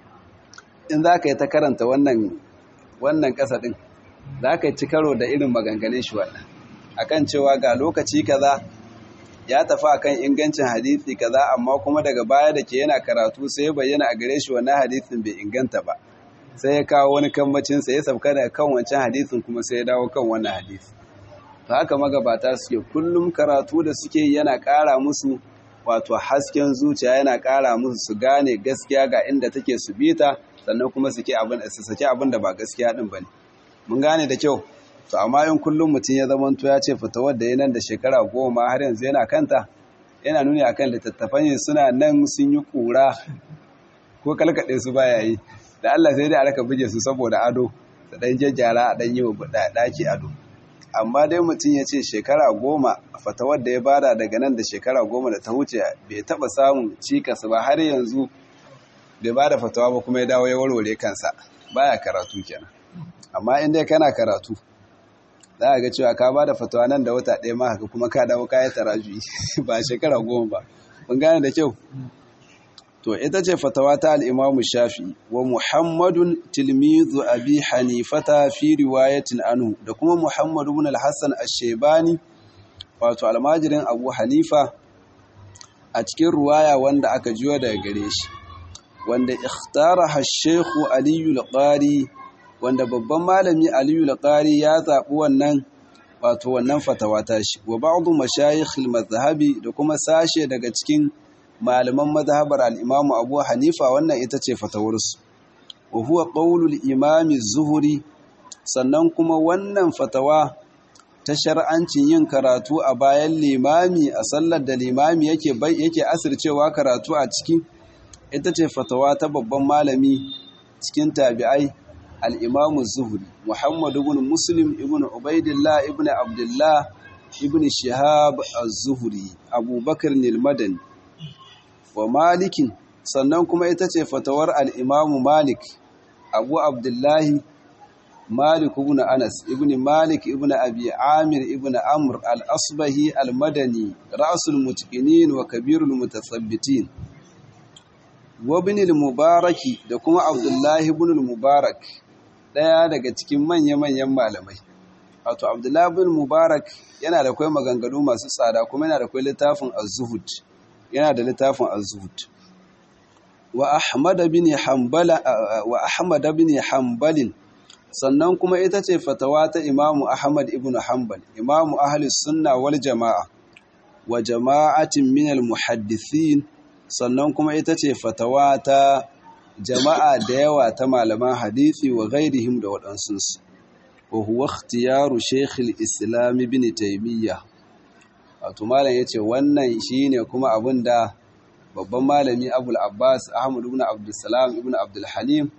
in za ka yi ta karanta wannan wannan ƙasa ɗin za ka ci karo da irin maganganun shi wannan akan cewa ga lokaci kaza ya tafi akan ingancin hadisi kaza amma kuma daga baya da ke yana karatu sai ya bayyana a gare shi wannan hadisin bai inganta ba sai ya kawo wani kammacin sa ya sauka daga kan wancan hadisin kuma sai ya dawo kan wannan hadisi to haka magabata suke kullum karatu da suke yana ƙara musu wato hasken zuciya yana ƙara musu su gane gaskiya ga inda take su bita sannan kuma su abin su saki abin da ba gaskiya din bane mun gane da kyau to amma in kullum mutum ya zama to ya ce fitowar da nan da shekara goma har yanzu yana kanta yana nuni akan littattafan suna nan sun yi kura ko kalkaɗe su baya yi da Allah sai dai a raka buge su saboda ado da ɗan jajjara a ɗan yi wa ɗaki ado amma dai mutum ya ce shekara goma fatawar da ya bada daga nan da shekara goma da ta wuce bai taɓa samun cikas ba har yanzu bai bada fatawa ba kuma ya dawo ya warware kansa baya karatu kenan amma in dai kana karatu za a ga cewa ka ba da fatawa nan da wata ɗaya ma haka kuma ka dawo kayan tarajuyi ba shekara goma ba kun gane da kyau to ita ce fatawa ta al'imamu shafi wa muhammadun tilmizu abi hanifata fi riwayatin anhu da kuma muhammadu bin al-hassan ashebani wato almajirin abu hanifa a cikin ruwaya wanda aka jiyo daga gare shi wanda ikhtara hashekhu aliyu al-qari wanda babban malami Aliyu Laqari ya zaɓi wannan wato wannan fatawa ta shi wa ba'du mashayikh al-madhhabi da kuma sashe daga cikin malaman mazhabar al-Imam Abu Hanifa wannan ita ce fatawarsu wa huwa qawlu al-Imam az-Zuhri sannan kuma wannan fatawa ta shar'ancin yin karatu a bayan limami a sallar da limami yake yake asircewa karatu a ciki ita ce fatawa ta babban malami cikin tabi'ai الإمام الزهري محمد بن مسلم ابن عبيد الله ابن عبد الله ابن شهاب الزهري أبو بكر المدني ومالك sannan kuma ita ce fatawar al'imamu malik abu abdullahi malik ibn anas ibn malik ibn abi amir ibn amr al-asbahi al-madani ra'sul mutqinin wa kabirul mutathabbitin wa ibn al-mubaraki da kuma abdullahi ibn al-mubarak daya daga cikin manya-manyan malamai wato abdullahi ibn mubarak yana da kai maganganu masu tsada kuma yana da kai littafin az-zuhud yana da littafin az-zuhud wa ahmad bin hanbala wa ahmad bin hanbalin sannan kuma ita ce fatawa ta imamu ahmad ibn hanbal imamu ahli sunna wal jama'a wa jama'atin min al muhaddithin sannan kuma ita ce fatawa ta jama'a da yawa ta malaman hadisi wa ghairihim da waɗansu wa huwa ikhtiyaru shaykh al islam ibn taymiyyah wato malam yace wannan shine kuma abinda babban malami abul abbas ahmad ibn abdussalam ibn abdul halim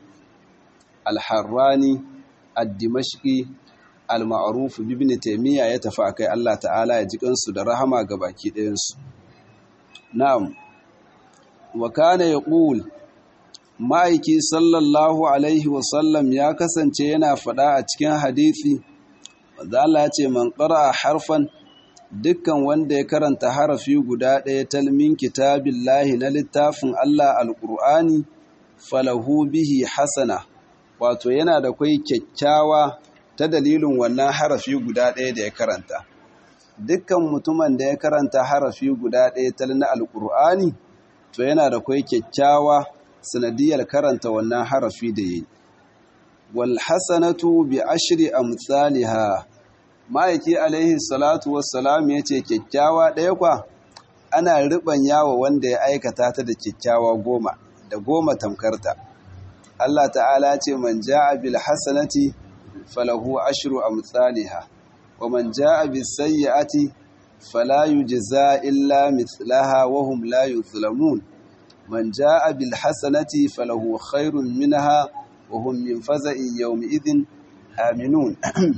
al-harrani ad-dimashqi al-ma'ruf ibn taymiya ya tafi akai Allah ta'ala ya ji kansu da rahama ga baki ɗayan su na'am wa kana yaqul ma'aiki sallallahu alaihi wa sallam ya kasance yana faɗa a cikin hadisi wanda Allah ya ce man qara'a harfan dukkan wanda ya karanta harafi guda ɗaya talmin kitabillahi na littafin Allah alƙur'ani falahu bihi hasana wato yana da kwai kyakkyawa ta dalilin wannan harafi guda ɗaya da ya karanta dukkan mutumin da ya karanta harafi guda ɗaya tal na alƙur'ani to yana da kwai kyakkyawa sanadiyar karanta wannan harafi da yi wal hasanatu bi ashri amsalha ma'aiki alaihi salatu wassalam ya ce kyakkyawa ɗaya kwa ana riban yawa wanda ya aikata ta da kyakkyawa goma da goma tamkarta Allah ta'ala ce man ja'a bil hasanati falahu ashru amsalha wa man ja'a bis sayyi'ati fala yujza illa mithlaha wa hum la yuzlamun man ja'a bil hasanati falahu khairun minha wa hum min faza'in yawmi idhin aminun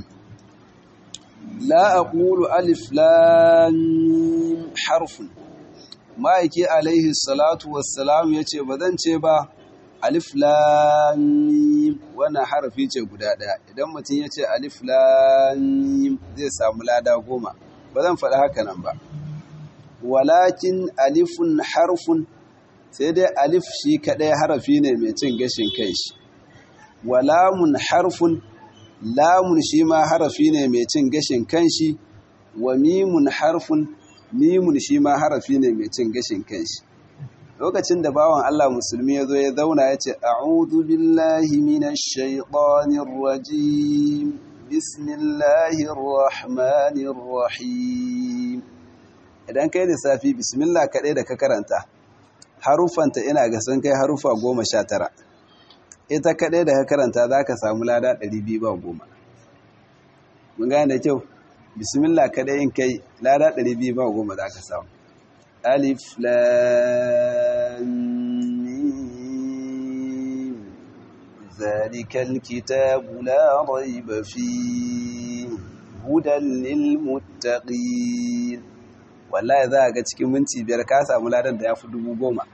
لا أقول ألف لام حرف ما يكي عليه الصلاة والسلام يتي بدن با ألف لام وانا حرف يتي قدادا إذا متن يتي ألف لام زي ساملا goma ba zan faɗi haka nan ba walakin alifun harfun sai dai alif shi kaɗai harafi ne mai cin gashin kai shi walamun harfun lamun shi ma harafi ne mai cin gashin kanshi wa mimun harfun mimun shi ma harafi ne mai cin gashin kanshi lokacin da bawan Allah musulmi ya zo ya zauna ya ce a'udhu billahi minash shaitanir rajim bismillahir rahmanir rahim idan kai lissafi bismillah kaɗai da ka karanta harufanta ina ga sun kai harufa goma sha tara ita kaɗai da ka karanta za ka samu lada ɗari biyu ba goma mun gane da kyau bismillah kaɗai in kai lada ɗari biyu ba goma za ka samu alif lamim zalikal kitabu la raiba fi hudan lil muttaqin wallahi za ga cikin minti biyar ka samu ladan da ya fi dubu goma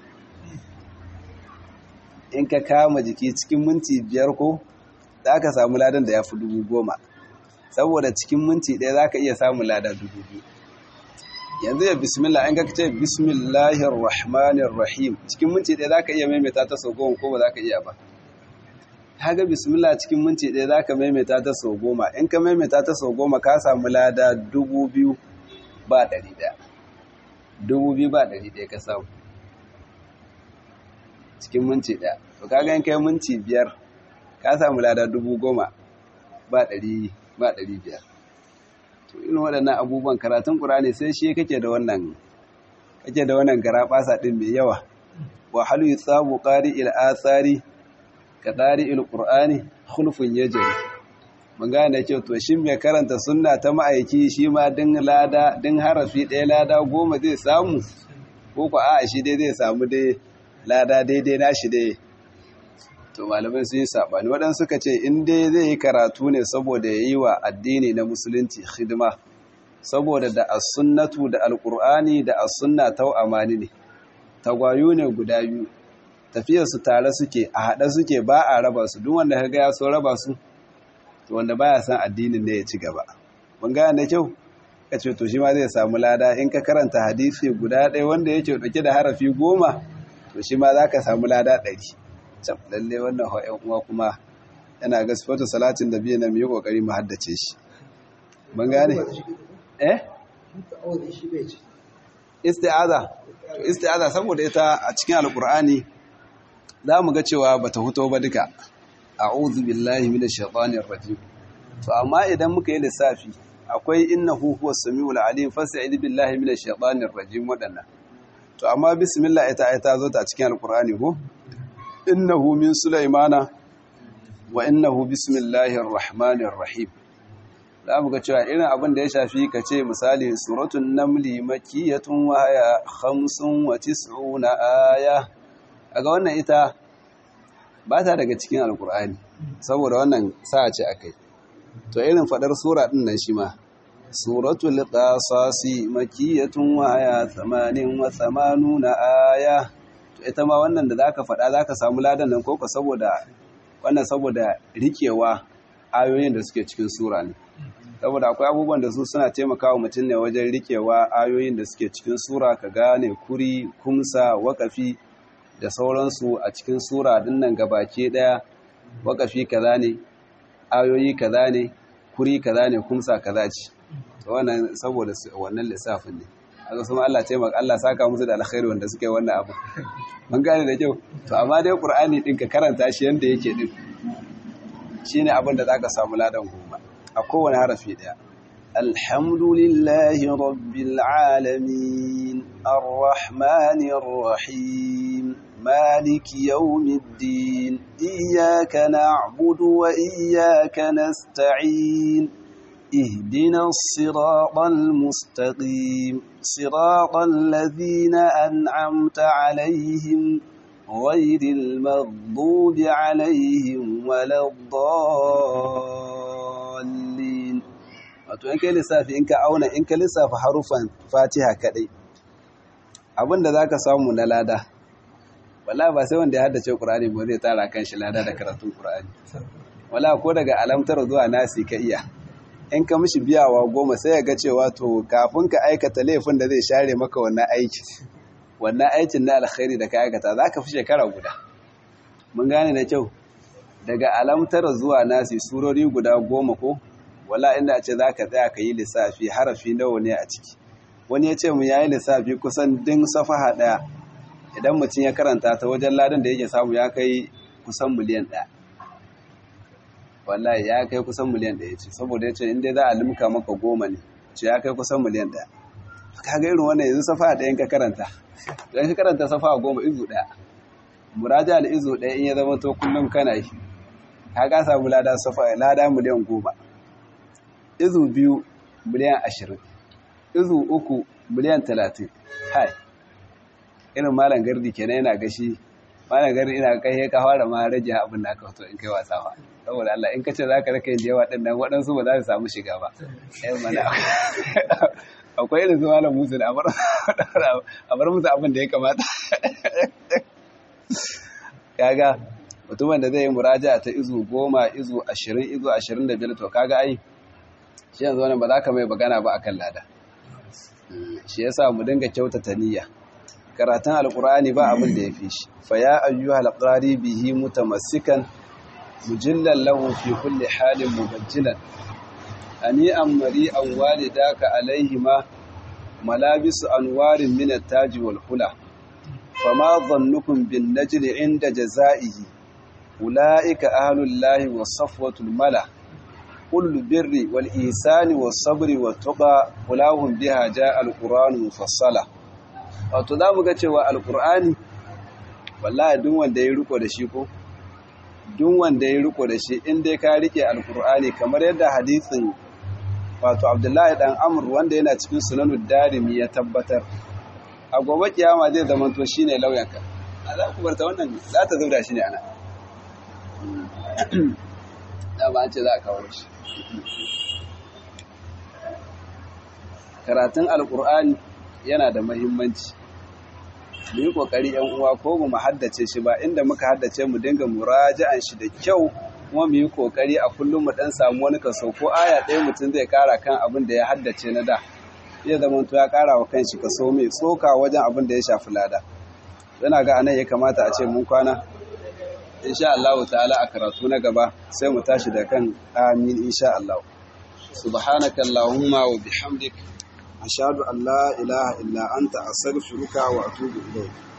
in ka kama jiki cikin minti biyar ko za ka samu ladan da ya fi dubu goma saboda cikin minti ɗaya za ka iya samun lada dubu biyu yanzu ya bismillah in ka ce bismillahir rahmanir rahim cikin minti ɗaya za ka iya maimaita ta sau goma ko ba za ka iya ba ga bismillah cikin minti ɗaya za ka maimaita ta sau goma in ka maimaita ta sau goma ka samu lada dubu biyu ba ɗari ɗaya dubu biyu ba ɗari ɗaya ka samu cikin minti ɗaya to kaga in kai minti biyar ka samu lada dubu goma ba ɗari ba ɗari biyar to irin waɗannan abubuwan karatun ƙur'ani sai shi kake da wannan kake da wannan garaɓasa ɗin mai yawa wa halu yutsabu qari il athari ka qari il qur'ani khulfun yajri mun gane kyau to shin mai karanta sunna ta ma'aiki shi ma din lada din harafi ɗaya lada goma zai samu ko ko a shi dai zai samu dai lada daidai nashi dai to malamai sun yi saɓani waɗansu suka ce in dai zai yi karatu ne saboda ya yi wa addini na musulunci hidima saboda da as-sunnatu da alƙur'ani da as-sunna tau amani ne tagwayo ne guda biyu tafiyarsu tare suke a haɗe suke ba a raba su duk wanda kaga ya so raba su to wanda baya san addinin ne ya ci gaba mun gane da kyau ka ce to shi ma zai samu lada in ka karanta hadisi guda ɗaya wanda yake ɗauke da harafi goma to shi ma za ka samu lada ɗari can lalle wannan ha'yan uwa kuma yana ga sifatu salatin da biyu na mu yi ƙoƙari mu haddace shi mun gane eh isti'aza to isti'aza saboda ita a cikin alkur'ani za mu ga cewa bata huto ba duka a'udhu billahi minash shaitanir rajim to amma idan muka yi lissafi akwai innahu huwas samiul alim fasta'id billahi minash shaitanir rajim wadannan to amma bismillah ita ita zo ta cikin alkur'ani ko innahu min sulaimana wa innahu bismillahir rahmanir rahim za mu ga cewa irin abin da ya shafi ka ce misali suratun namli makiyatun waya hamsin wa tis'una aya a ga wannan ita ba ta daga cikin alkur'ani saboda wannan sa ce akai to irin fadar sura din nan shi ma suratul qasasi makiyatun waya thamanin wa thamanuna aya to ita ma wannan da zaka fada zaka samu ladan nan koko saboda wannan saboda rikewa ayoyin da suke cikin sura ne saboda akwai abubuwan da su suna taimakawa mutum ne wajen rikewa ayoyin da suke cikin sura ka gane kuri kumsa wakafi da sauransu a cikin sura dinnan gabake daya wakafi kaza ne ayoyi kaza ne kuri kaza ne kumsa kaza ce wannan saboda wannan lissafin ne aka kuma Allah taimaka Allah saka musu da alkhairi wanda suke wannan abu mun gane da kyau to amma dai Qur'ani din ka karanta shi yanda yake din shine abin da zaka samu ladan goma a kowane harafi ɗaya. Alhamdulillahi rabbil alamin, ar-Rahmanir Rahim, Maliki yawmiddin, iyyaka na'budu wa iyyaka nasta'in. اهدنا الصراط المستقيم صراط الذين أنعمت عليهم غير المغضوب عليهم ولا الضالين wato in kai lissafi in ka auna in ka lissafa harufan fatiha kadai abinda zaka samu na lada wala ba sai wanda ya haddace qur'ani ba zai tara kan shi lada da karatun qur'ani wala ko daga alamtar zuwa nasi ka iya in ka mishi biyawa goma sai ya ga cewa to kafin ka aikata laifin da zai share maka wannan aiki wannan aikin na alkhairi da ka aikata za ka fi shekara guda mun gane da kyau daga alamtar zuwa nasi surori guda goma ko wala inda ce za ka tsaya ka yi lissafi harafi nawa ne a ciki wani ya ce mu ya yi lissafi kusan din safaha ɗaya idan mutum ya karanta ta wajen ladan da yake samu ya kai kusan miliyan ɗaya wallahi ya kai kusan miliyan ɗaya ce saboda ya ce inda za a limka maka goma ne ce ya kai kusan miliyan ɗaya kaga irin wannan yanzu safaha ɗayan ka karanta don ka karanta safa goma izu ɗaya muraja da izu ɗaya in ya zama to kullum kana yi ka ka samu lada safa lada miliyan goma izu biyu miliyan ashirin izu uku miliyan talatin hai irin malam gardi kenan yana gashi malam gardi ina kai ka fara ma rage abin da aka fito in kai wasa ba saboda Allah in ka ce za ka raka yin da yawa ɗin nan waɗansu ba za su samu shiga ba akwai irin su malam musu da a bar musu abin da ya kamata kaga mutumin da zai yi muraja ta izu goma izu ashirin izu ashirin da biyar to kaga ai shi yanzu wani ba za ka mai bagana ba akan lada shi yasa mu dinga kyautata niyya karatun alkur'ani ba abin da ya fi shi fa ya ayyuhal qari bihi mutamassikan mujillan lahu fi kulli halin mubajjilan هنيئا مريئا والداك عليهما ملابس أنوار من التاج والحلى فما ظنكم بالنجل عند جزائه أولئك أهل الله والصفوة الملا كل البر والإيسان والصبر والتقى أولاهم بها جاء القرآن مفصلا wato za mu ga cewa alkur'ani wallahi duk wanda ya riko da shi ko duk wanda ya riko da shi in dai ka rike alkur'ani kamar yadda hadisin wato abdullahi dan amur wanda yana cikin sunanud darimi ya tabbatar a gobe kiyama zai zama to shine lauyanka a za ku barta wannan za ta zauda shi ne ana da ba an ce za a kawo shi karatun alkur'ani yana da mahimmanci mu yi kokari yan uwa ko mu haddace shi ba inda muka haddace mu dinga muraja'an shi da kyau kuma mu yi kokari a kullum mu dan samu wani kaso ko aya ɗaya mutum zai kara kan abin da ya haddace na da zai zama to ya kara wa kanshi kaso mai tsoka wajen abin da ya shafi lada yana ga anan ya kamata a ce mun kwana insha Allah ta'ala a karatu na gaba sai mu tashi da kan amin insha Allah subhanaka allahumma wa bihamdik ashhadu an la ilaha illa anta astaghfiruka wa atubu ilayk